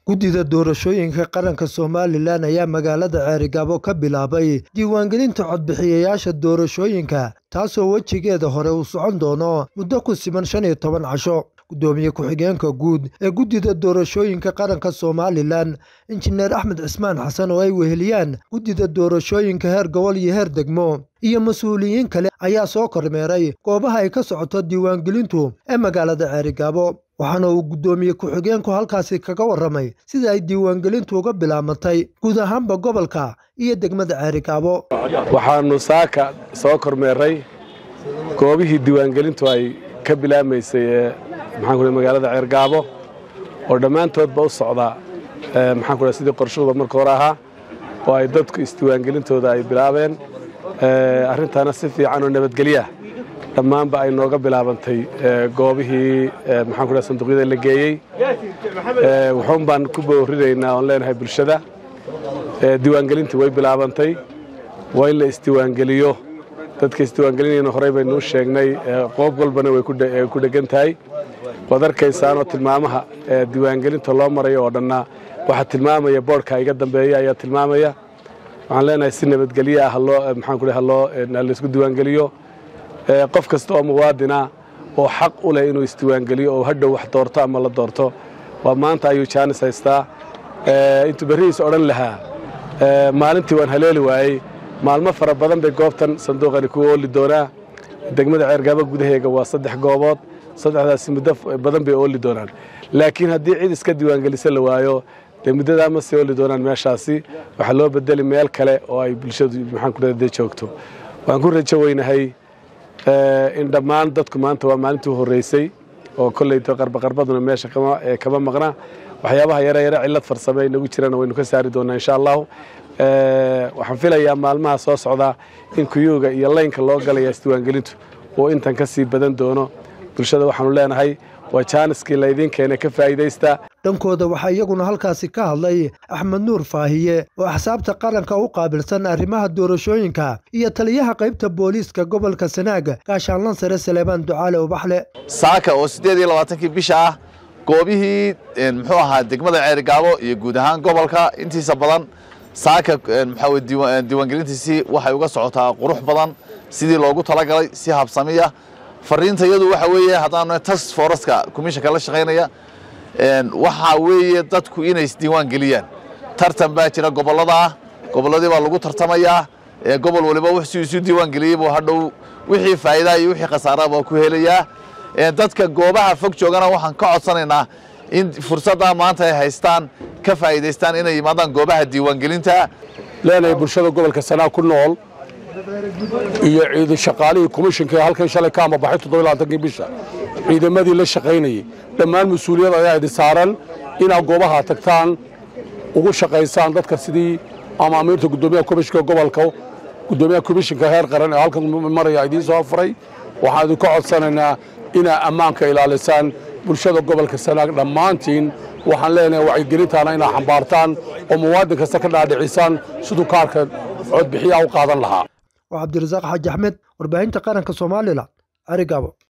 guddida doorashooyinka qaranka somalilan ayaa magaalada ceerigaabo ka bilaabay diiwaangelinta codbixiyayaasha doorashooyinka taasoo wejigeeda hore uu socon doono muddo ku siman shan iyo toban casho guddoomiye ku-xigeenka guud ee guddida doorashooyinka qaranka somalilan injineer axmed cismaan xasan oo ay weheliyaan guddida doorashooyinka heer gobol iyo heer degmo iyo mas-uuliyiin kale ayaa soo kormeeray goobaha ay ka socoto diiwaangelintu ee magaalada ceerigaabo waxaana uu guddoomiye ku-xigeenku halkaasi kaga warramay sida ay diiwaangelintu uga bilaabantay guud ahaanba gobolka iyo degmada ceerigaabo waxaannu saaka soo kormeeray goobihii diiwaangelintu ay ka bilaabmaysay ee maxaanku magaalada ceergaabo oo dhammaantoodba u socda maxaanku sidii qorshahooda marka hore ahaa oo ay dadku isdiiwaangelintooda ay bilaabeen arrintaana si fiican oo nabadgelyaah dhammaanba ay nooga bilaabantay goobihii maxaanku sanduuqyada la geeyey wuxuun baan ku boorinaynaa oon leenahay bulshada diiwaangelintii way bilaabantay waa in la isdiiwaangeliyo dadka isdiiwaangelinayna horey baynuu sheegnay qoob walbana way ku dhegan tahay waad arkaysaanoo tilmaamaha diiwaangelinta loo marayo oo dhanna waxaa tilmaamaya boodhka iga dambeeya ayaa tilmaamaya waxaan leenahay si nabadgelyo ah haloo maxaanku haloo laysku diiwaangeliyo qof kasta oo muwaadina oo xaq u leh inuu isdiiwaangeliyo oo hadhow wax doorto ama la doorto waa maanta ayuu jaanis haystaa intuu berrihiis odhan lahaa maalintii waan haleeli waayey maalmo fara badan bay goobtan sanduuqani ku ooli doonaa degmada ceergaabo gudaheega waa saddex goobood saddexdaasi muddo badan bay ooli doonaan laakiin haddii cid iska diiwaangelisa la waayo dee muddadaa ma sii ooli doonaan meeshaasi waxaa loo bedeli meel kale oo ay bulshadu maxaankude joogto waan ku rajo weynahay in dhammaan dadku maanta waa maalintii horreysay oo kolleyto qarbaqarbaduna meesha kama maqna waxyaabaha yare yare cillad farsame inagu jirana waynu ka saari doonaa insha allahu waxaan filayaa maalmaha soo socdaa in kuyuuga iyo laynka loo galaya isdiiwaangelintu uu intan ka sii badan doono bulshada waxaanu leenahay waa jaaniskii laydiin keenay ka faa'iidaysta dhankooda waxaa iyaguna halkaasi ka hadlay axmed nuur faahiye oo axsaabta qaranka u qaabilsan arrimaha doorashooyinka iyo taliyaha qaybta booliiska gobolka sanaaga gaashaanlan sare saleebaan ducaale ubaxle saaka oo siddeed iyo labaatankii bisha ah goobihii muxuu ahaa degmada ceerigaabo iyo guud ahaan gobolka intiisa badan saaka maxaa diiwaangelintiisii waxay uga socotaa qurux badan sidii loogu talagalay si habsamiya fariinta iyadu waxa weeye haddaanu task foreska commissionka la shaqaynaya waxaa weeye dadku inay isdiiwaan geliyaan tartan baa jira gobollada ah gobolladii baa lagu tartamayaa gobol waliba wux si isu diiwaan geliyey buu hadhow wixii faa'iidaa iyo wixii khasaara baa ku helayaa dadka goobaha fog joogana waxaan ka codsanaynaa in fursaddaa maanta ay haystaan ka faa'iidaystaan inay yimaadaan goobaha diiwaangelinta leenahay bulshada gobolka sanaa ku nool iyo ciidan shaqaalihii komishinka ee halkan shalay ka amabaxay toddobalaatankii bisha ciidamadii la shaqaynayey dhammaan mas-uuliyad ayaa idin saaran inaad goobaha tagtaan ugu shaqaysaan dadka sidii amaamiirta guddoomiyaha komishinka gobolka guddoomiyaha komishinka heer qaran ee halkan maraya idiin soo afuray waxaan idinka codsanaynaa inaad ammaanka ilaalisaan bulshada gobolka sanaag dhammaantiin waxaan leenahay wacyigelintaana inaad xambaartaan oo muwaadin kasta ka dhaadhicisaan siduu kaarka codbixiyaha u qaadan lahaa waa cabdirasaaq xaaji axmed warbaahinta qaranka somalilan carigaabo